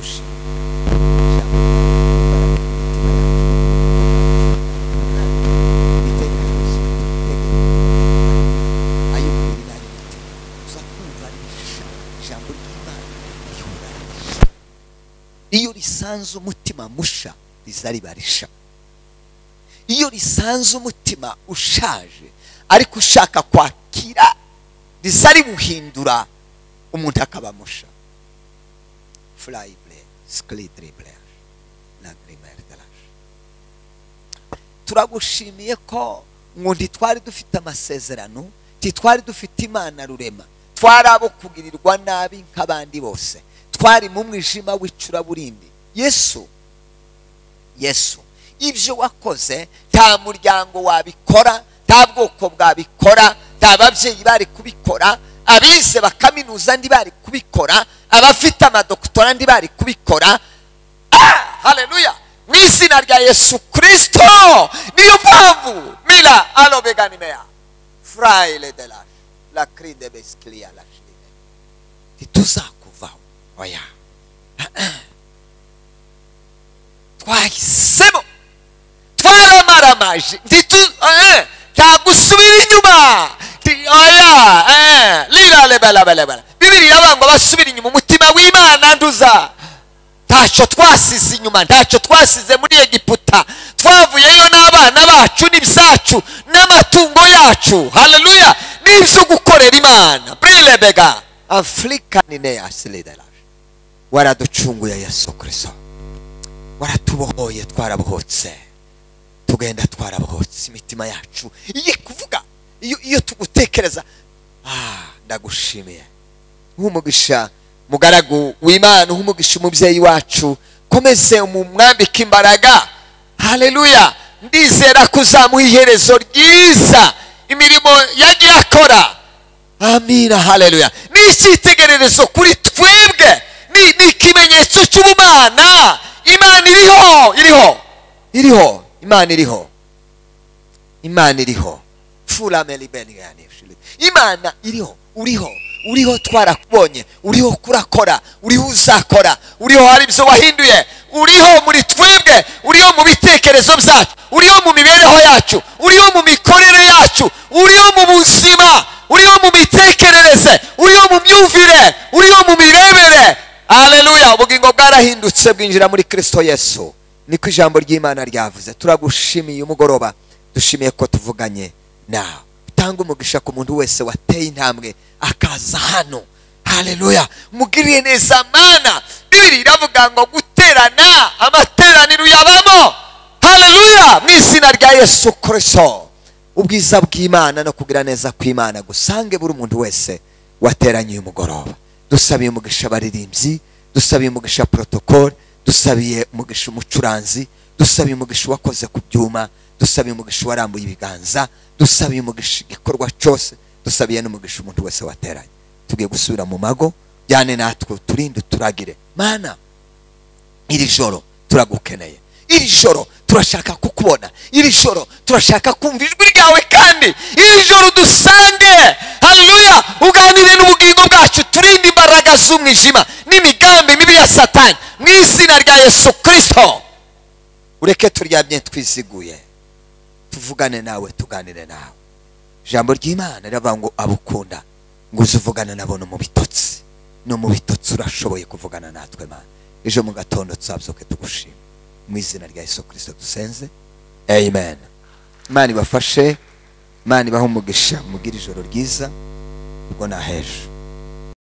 ushe iyo risanze umutima musha riza riba risha iyo risanze umutima ushaje ariko ushaka kwakira riza riwuhindura umuntu akaba musha furayibure sikiriti bureyaje na girimayeri garaje turagushimiye ko ngo ntitwari dufite amasezerano ntitwari dufite imana rurema twari abo kugirirwa nabi nk'abandi bose twari mu mwijima w'icuraburindi yesu yesu ibyo wakoze nta muryango wabikora nta bwoko bwabikora nta babyeyi bari kubikora abize bakaminuza ndi bari kubikora abafite amadokutora ndi bari kubikora hareruya mu izina rya yesu kirisito niyo mpamvu mira arobeganineya furayire de la la kiride besikiriya la kiride ntituzakuvaho oya twahisemo twaramaramaje nta gusubira inyuma oya rira rebarabarabara bibiri irabangwa basubira inyuma umutima w'imana nduza ntacyo twasize inyuma ntacyo twasize muri egiputa twavuyeyo n'abana bacu n'ibyacu n'amatungo yacu hareruya n'ibyo gukorera imana burebega afurika ni neya siridaraje waraducunguye yesu kirisito waratubohoye twarabohotse tugenda twarabohotse imitima yacu iyo kuvuga iyo tugutekereza ndagushimiye nk'umugisha mugaragu w'imana nk'umugisha umubyeyi wacu komeze umwambike imbaraga hareruya ndizera ko uzamuha iherezo ryiza imirimo yagiye akora amina hareruya ni icyitegererezo kuri twebwe ni ikimenyetso cy'ubumana imana iriho iriho iriho imana iriho imana iriho imana iriho uriho uriho twarakubonye uriho kurakora uriho uzakora uriho hari ibyo wahinduye uriho muri twebwe uriho mu bitekerezo byacu uriho mu mibereho yacu uriho mu mikorere yacu uriho mu buzima uriho mu mitekerereze uriho mu myumvire uriho mu mirebere hareruya ubugingo bwarahindutse bwinjira muri kirisito yesu niko ijambo ry'imana ryavuze turagushimiye umugoroba dushimiye ko tuvuganye nawe utanga umugisha ku muntu wese wateye intambwe akaza hano hareruya mugiriye neza mana bibiri iravuga ngo guterana amateraniro yabamo hareruya mu izina rya yesu kirisito ubwiza bw'imana no kugira neza kw'imana gusange buri muntu wese wateranye uyu mugoroba dusabiye umugisha abaririmbyi dusabiye umugisha porotokole dusabiye umugisha umucuranzi dusabiye umugisha uwakoze ku byuma dusabiye umugisha uwarambuye ibiganza dusabiye umugisha igikorwa cyose dusabiye n'umugisha umuntu wese wateranye tugiye gusubira mu mago byane natwe turinde turagire mana iri joro turagukeneye iri joro turashaka kukubona iri joro turashaka kumva ijwi ryawe kandi iri joro dusange hareruya uganire n'ubugingo bwacu turinde imbaraga z'umwijima n'imigambi mibi ya satani mu izina rya yesu kirisito ureke turyamye twiziguye tuvugane nawe tuganire nawe ijambo ry'imana riravuga ngo abukunda ngo uze uvugane nabo no mu bitotsi no mu bitotsi urashoboye kuvugana natwe mana ejo mu gatondo tuzabyuke tugushima mu izina rya Yesu kirisito dusenze amen imana ibafashe imana ibahe umugisha mugire ijoro ryiza ubwo ni ahejo